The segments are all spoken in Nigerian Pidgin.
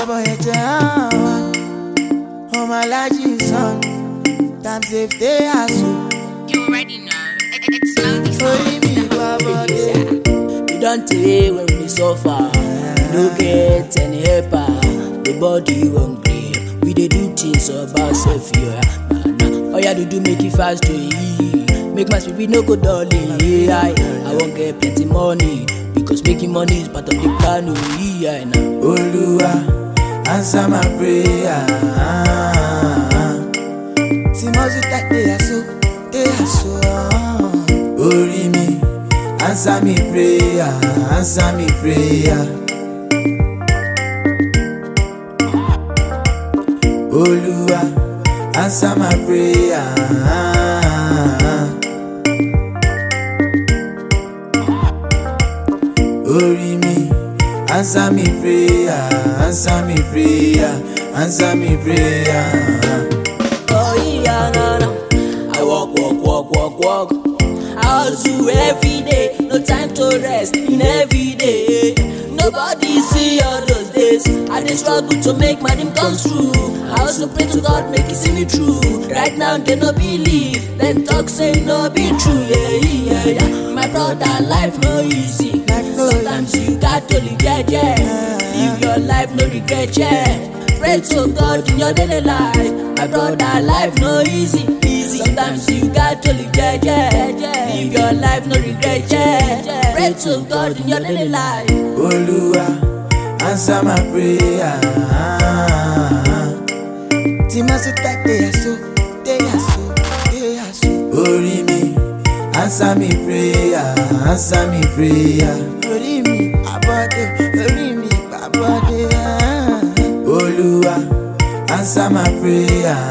ìjọba ẹ̀jẹ̀ àwọn ọmọ alájí sàn times if they ask You already know. It, it, it's slowly orí mi wá bọ́dé. We don tey when we dey suffer, we no get any helper. The body wan gree, we dey do things about self here. Oya dudu make e fast to eat, make my spirit no go dull. eh, I, I wan get plenty money because making money is part of the plan. oh, yeah, na. Olúwa answer my prayer. Tí mo sì tẹ̀lé àṣọ, dé àṣọ. Orí mi, answer me prayer, answer me prayer. Olúwa answer my prayer. Orí mi, answer me prayer, answer me prayer, answer me prayer. Oh yeah, na na. I walk, walk, walk, walk, walk. I hustle every day, no time to rest in every day. Nobody see all those days. I dey struggle to make my dream come true. I also pray to God make He see me through. Right now they no believe, then talk say no be true. Yeah, yeah, yeah. My brother, life no easy. Life no Sometimes you got to live yeah, yeah. Live your life, no regret, yeah. Pray to God in your daily life. My brother, life no easy, easy. Sometimes you got to live yeah, yeah, yeah. Live your life, no regret, yeah. Pray to God in your daily life. Olúwa answer my prayer. Tí mo sì tẹ̀lé àṣọ, dé àṣọ, dé àṣọ. Orí mi, answer me prayer, answer me prayer. Orí mi, àbọ̀dé, orí mi, àbọ̀dé. Olúwa answer my prayer.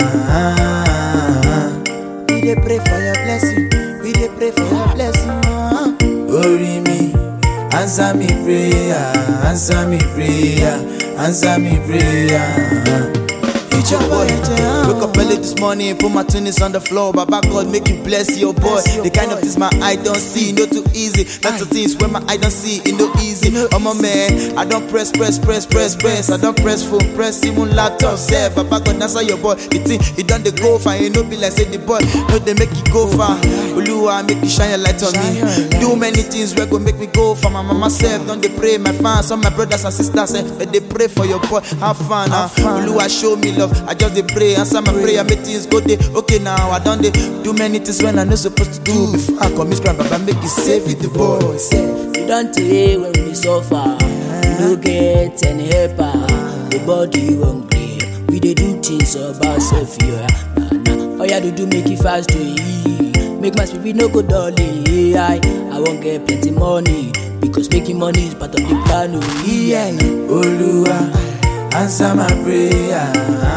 We dey pray for your blessing, we dey pray for your blessing. Orí mi, answer me prayer, answer me prayer, answer me prayer. Ìjọba ẹ̀jẹ̀ hàn. Wake up early this morning, put my tunis on the floor. Baba God, make you bless your boy. Bless your the kind of boy. things my eye don't see, no too easy. That's the Aye. things when my eye don't see, it no easy. no Oh my man, I don't press, press, press, press, press. I don't press phone, press even laptop. Self, Baba God, answer your boy. The thing, it done the go far, you know be like say the boy, no they make it go far. Oluwa, make you shine your light on Shine me. your light. Do many things where go make me go for my mama self. Don't they pray, my fans, all my brothers and sisters, eh, but they pray for your boy. Have fun, ah. Have fun. Oluwa, show me love. I just they pray, answer my prayer, make things go day. Okay, now I done they do many things when I not supposed to do. Before I commit crime, Baba make it safe with the boy. We don tey when we dey suffer, we no get any helper. The body wan gree, we dey do things about self here. Nah, nah. Oya dudu make e fast to eat, make my spirit no go dull. eh, I, I wan get plenty money because making money is part of the plan. Oh, yeah, nah. Olúwa answer my prayer.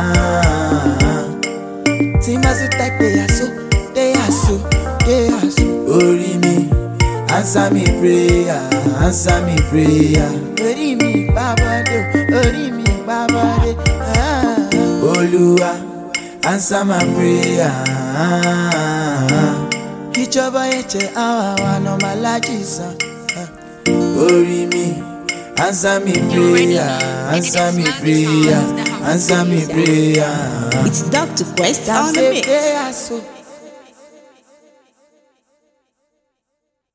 Tí mo sì tẹ̀lé àṣọ, dé àṣọ, dé àṣọ. Orí mi, answer me prayer, answer me prayer. Orí mi gbàbọ̀dé, orí mi gbàbọ̀dé. Olúwa answer my prayer. Ìjọba ẹ̀jẹ̀ àwọn àwọn ọmọ alájí sàn. Orí mi, answer me prayer, answer me prayer, answer me prayer. It's Dr. Quest on the Say mix. they are so